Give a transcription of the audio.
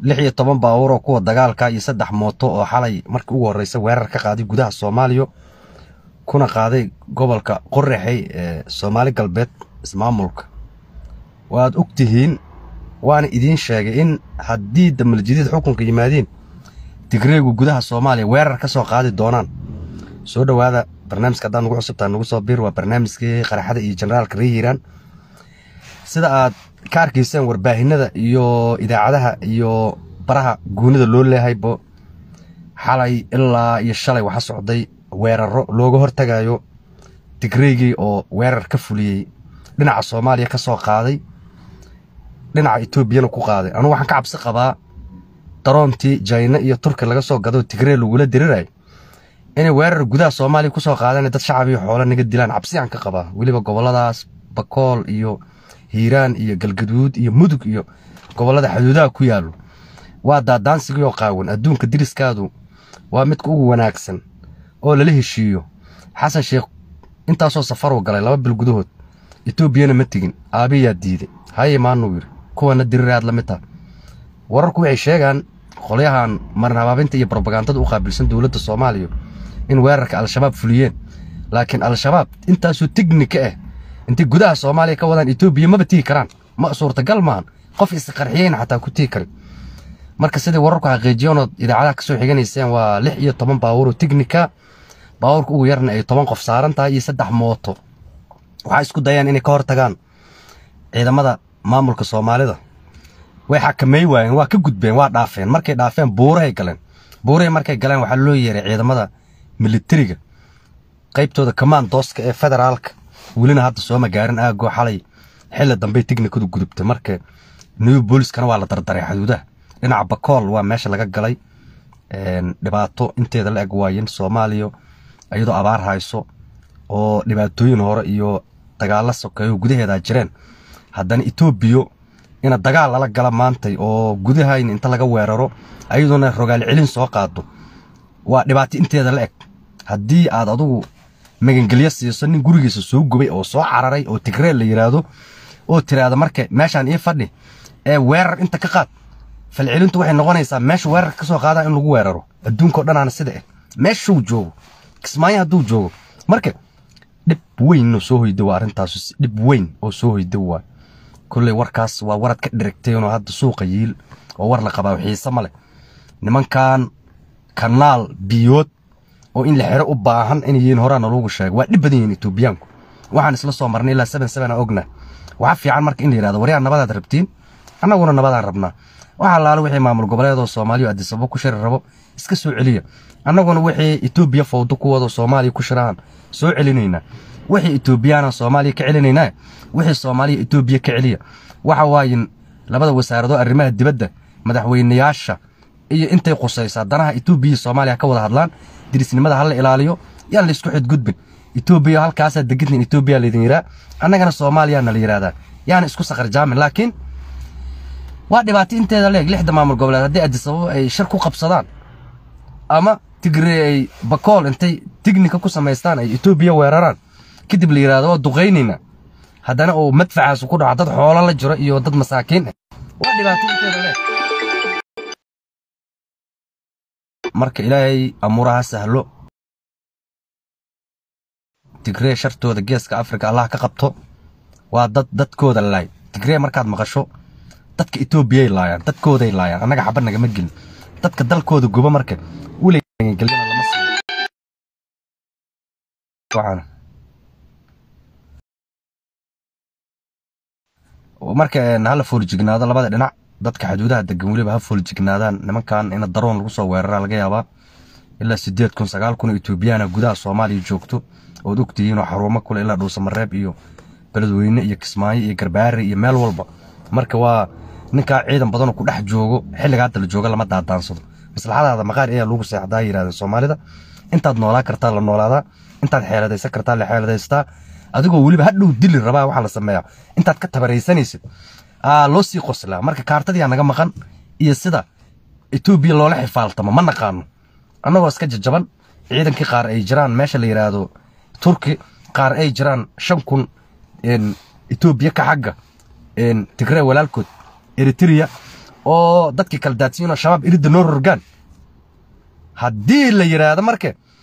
lix iyo toban baabuur oo kuwa dagaalka iyo saddex mooto oo xalay markii ugu horreysa weerar ka qaaday gudaha soomaaliya kuna qaaday gobolka qorraxey ee soomaali galbeed ismaamulka waad og tihiin waana idiin sheegay in haddii damaljidiid xukunka yimaadiin tigreegu gudaha soomaaliya weerar ka soo qaadi doonaan soo dhowaada barnaamijka haddaad nugu cusubtaa nugu soo biir waa barnaamijkii qaraxada iyo generaalka ree hiiraan sida aad ka arkayseen warbaahinada iyo idaacadaha iyo baraha guunida loo leehaybo xalay ilaa iyo shalay waxa socday weeraro looga hortagayo tigreygii oo weerar ka fuliyey dhinaca soomaaliya ka soo qaaday dhinaca etoobiyana ku qaaday anugu waxaan ka cabsi qabaa daroontii jayna iyo turki laga soo gado tigrey lagula dirirayo inay weerar gudaha soomaaliya ku soo qaadaan dad shacab iyo xoolo naga dilaan cabsiyaan ka qabaa weliba gobolladaas bakool iyo hiiraan iyo galgaduud iyo mudug iyo gobollada xuduudaha ku yaallo waa daadaansigii oo qaawan adduunka diriskaadu waa midka ugu wanaagsan oo lala heshiiyo xasan sheekh intaasoo safaruu galay laba bil gudahood etoobiyana ma tegin aabiyaa diiday haye maanuu yidhi kuwana diriraad la mid taha wararku waxay sheegaan qolyahan marin habaabinta iyo brobagandada u qaabilsan dowladda soomaaliya in weerarka al-shabaab fuliyeen laakiin al-shabaab intaasoo tignika ah intay gudaha soomaaliya ka wadaan etoobiya maba tigi karaan ma suurtagal maahan qof isqarxiyeyna xataa ku tigi karin marka sidai wararku xaqiijiyanood idaacadaha kasoo xiganayseen waa lix iyo toban baabuuroo tignika baabuurka ugu yarna ay toban qof saaran tahay iyo saddex mooto waxaa isku dayaan inay ka hortagaan ciidamada maamulka soomaalida way xakamey waayeen waa ka gudbeen waa dhaafeen markay dhaafeen buurahay galeen buurahay markay galeen waxaa loo yeeray ciidamada militariga qaybtooda kamandooska ee federaalka welina hadda sooma gaarin aagoo xalay xilli dambey tignikadu gudubtay marka new booliskana waa la dardaray xuduudaha dhinaca bakool waa meesha laga galay dhibaato inteeda la eg waayeen soomaaliya iyadoo abaar hayso oo dhibaatooyin hore iyo dagaalla sokeeyo gudaheeda jireen haddana etoobiya ina dagaal lala gala maantay oo gudahayn inta laga weeraro ayadoona rogaal celin soo qaado waa dhibaato inteeda la eg haddii aad adugu magangelyo siiso nin gurigiisa soo gubay oo soo cararay oo tigreel la yidhaahdo oo tiraahda marka meeshaan ii fadhi ee weerar inta ka qaad falcelintu waxay noqonaysaa meesha weerarka ka soo qaadaa in lagu weeraro adduunkao dhanaana sida ah meeshuu joogo kismaayo hadduu joogo marka dhib weyn oo soo hoyda waa arrintaas dhib weyn oo soo hoyda waa kolley warkaas waa warad ka dhirigteenoo hadda suuqa yiil oo war la qabaa xiise ma leh nimankan kanaal biyood oo in la xero u baahan inay yihiin horaana loogu sheego waa dhib badan yihiin etoobiyaanku waxaan isla soo marnay ilaa seven seven a ogna waxaa fiican marka in la yidhahdo waryaa nabadaad rabtiin annaguna nabadaan rabnaa waxaa laalo wixii maamul goboleedoo soomaaliya adisabo ku shiri rabo iska soo celiya annaguna wixii etoobiya fawdo ku wado soomaaliya ku shirahan soo celinaynaa wixii etoobiyaana soomaaliya ka celinaynaa wixii soomaaliya etoobiya ka celiya waxa waayin labada wasaaradoo arrimaha dibadda madaxweynayaasha iyo intay qusaysaa danaha etoobiya iyo soomaaliya ka wada hadlaan dirisnimada hala ilaaliyo yaan laysku xidgudbin etoobiya halkaasaa degidnin etoobiya laydin yidhaa annagana soomaaliyaana la yidhahdaa yaana isku saqarjaamin laakiin waa dhibaato inteeda leeg lixda maamul goboleed haddii adisababo ay shir ku qabsadaan ama tigree ay bakool intay tignika ku samaystaan ay etoobiya weeraraan kadib la yidhahdo waa duqaynayna haddana uu madfacaasu ku dhaco dad xoolo la jiro iyo dad masaakiin ah waa dhibaato inteeda leeg marka ilaahay amuuraha sahlo tigree shartooda geeska afrika allah ka qabto waa dad dadkooda laay tigree markaad maqasho dadka etoobiyay laayaan dadkooday laayaan annaga xaba nagama gelin dadka dalkooda guba marka weligelina lama siiyo marka hala fooljignaado labada dhinac dadka xuduudaha degan weliba ha fooljignaadaan nimankan ina daroon lagu soo weerara laga yaabaa ilaa sideed kun sagaal kun oo etoobiyaana gudaha soomaaliya joogto ood ogtihiin oo xarumo kule ilaa dhuusamareeb iyo beledweyne iyo kismaayo iyo garbaari iyo meel walba marka waa ninkaa ciidan badanoo ku dhex joogo xilliga hadda la jooga lama daadaansado maslaxadaada maqaar ayaa lagu seexdaa yidhahdeen soomaalida intaad noolaa kartaa la noolaadaa intaad xeeladaysan kartaa la xeeladaystaa adigoo weliba hadhow dili rabaa waxaa la sameeyaa intaad ka tabaraysanaysid aa loo sii qoslaa marka kaartadiyaa naga maqan iyo sida etoobiya loola xifaaltamo ma naqaano annagoo iska jajaban ciidankii qaar ay jiraan meesha la yidhaahdo turki qaar ay jiraan shan kun etoobiya ka xagga tigree walaalkood eritrea oo dadkii kala daadsiinoo shabaab iridda noo rorgaan haddii la yidhaahdo marka